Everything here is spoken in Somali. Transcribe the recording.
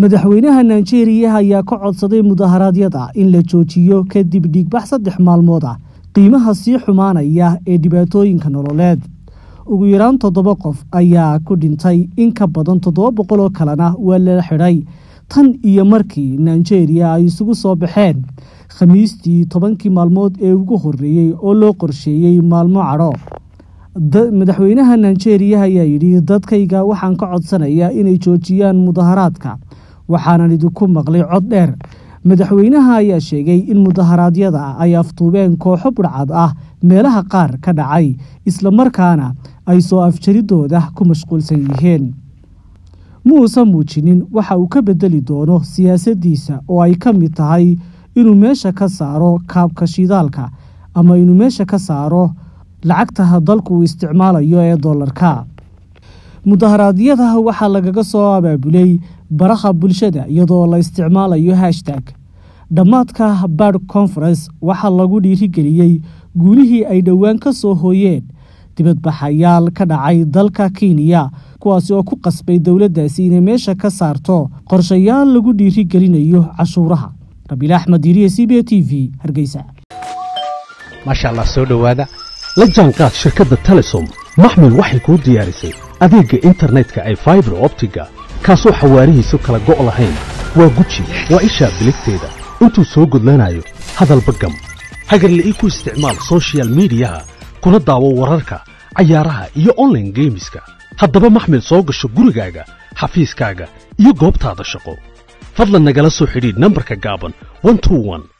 madaxweynaha nigeria ayaa ka codsaday mudaharaadyada in la joojiyo kadib dhiigbax saddex maalmood ah qiimaha sii xumaanaya ee dhibaatooyinka nololeed ugu yaraan toddoba qof ayaa ku dhintay in ka badan toddoba boqol oo kalena waa la xidhay tan iyo markii nigeria ay isugu soo baxeen khamiistii tobankii maalmood ee ugu horreeyey oo loo qorsheeyey maalmo cadho madaxweynaha nigeria ayaa yidhi dadkayga waxaan ka codsanayaa inay joojiyaan mudaharaadka waxaanan idinku maqlay cod dheer madaxweynaha ayaa sheegay in mudaharaadyada ay aftuubeen kooxo budhcad ah meelaha qaar ka dhacay islamarkaana ay soo afjaridooda ku mashquulsan yihiin ma uusan muujinin waxa uu ka bedeli doono siyaasaddiisa oo ay ka mid tahay inuu meesha ka saaro kaabka shidaalka ama inuu meesha ka saaro lacagta dalku uu isticmaalayo ee dollarka mudaharaadyada waxaa lagaga soo abaabulay baraha bulshada iyadoo la isticmaalayo hashtag dhammaadka bard conference waxaa lagu dhiirigeliyey guulihii ay dhowaan ka soo hooyeen dibadbaxayaal ka dhacay dalka kenya kuwaasi oo ku qasbay dowladdaasi inay meesha ka saarto qorshayaal lagu dhiirigelinayo cashuuraha rabiil axmed diiriye c b t v hargeysa maasha allah soo dhowaada la jaanqaad shirkadda telesom maxmil waxay kuu diyaarisay adeegga internetka ay faibar optiga kaasoo xawaarihiisu kala go' lahayn waa guji waa ishaa biligteeda intuu soo gudlanayo hadalba gam hagarle ii ku isticmaal sochial midiyaha kuna daawo wararka cayaaraha iyo onlaine geemiska haddaba maxmil soo gasho gurigaaga xafiiskaaga iyo goobtaada shaqo fadlan nagala soo xidhiidh nambarka gaaban